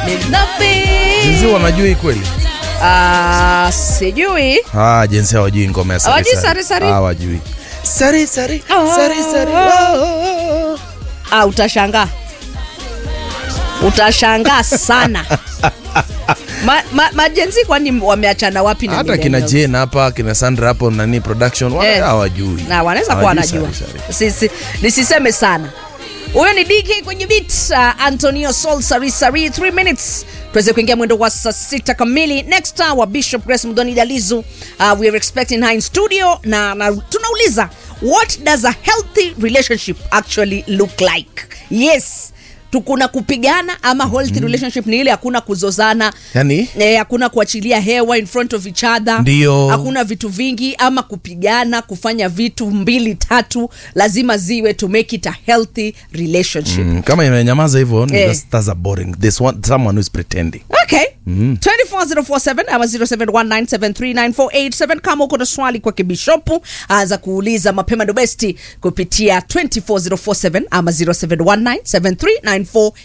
Ni nothing. Jinsi wanajua hii kweli? Ah, sijui. Ah, jinsi hawajui ngoma ya sari Hawajui sari sari? Hawajui. Sari sari. Ah. Sari sari. Oh. Ah, utashangaa. Utashangaa sana. Ma, ma, majenzi kwani wameachana wapi na Hata kina millennials? Jane hapa, kina Sandra hapo nani production wana Eh. hawajui. na wanaweza kuwa Hawajui wanajua sari sari. Sisi- nisiseme sana huyo ni dk kwenye bit uh, antonio sol sari sari 3 minutes tuweze kuingia mwendo wa saa sita kamili next hour bishop grace mdoni dalizu uh, we are expecting her in studio na, na tunauliza what does a healthy relationship actually look like yes tukuna kupigana ama healthy relationship ni ile hakuna kuzozana Yaani? eh, hakuna kuachilia hewa in front of each other Ndio. hakuna vitu vingi ama kupigana kufanya vitu mbili tatu lazima ziwe to make it a healthy relationship Mm, kama imenyamaza hivyo Eh. that's, that's a boring. There's one, someone who's pretending. okay 24047 ama 0719739487 kama uko na swali kwa kibishopu anza kuuliza mapema ndo besti kupitia 24047 ama 0719739487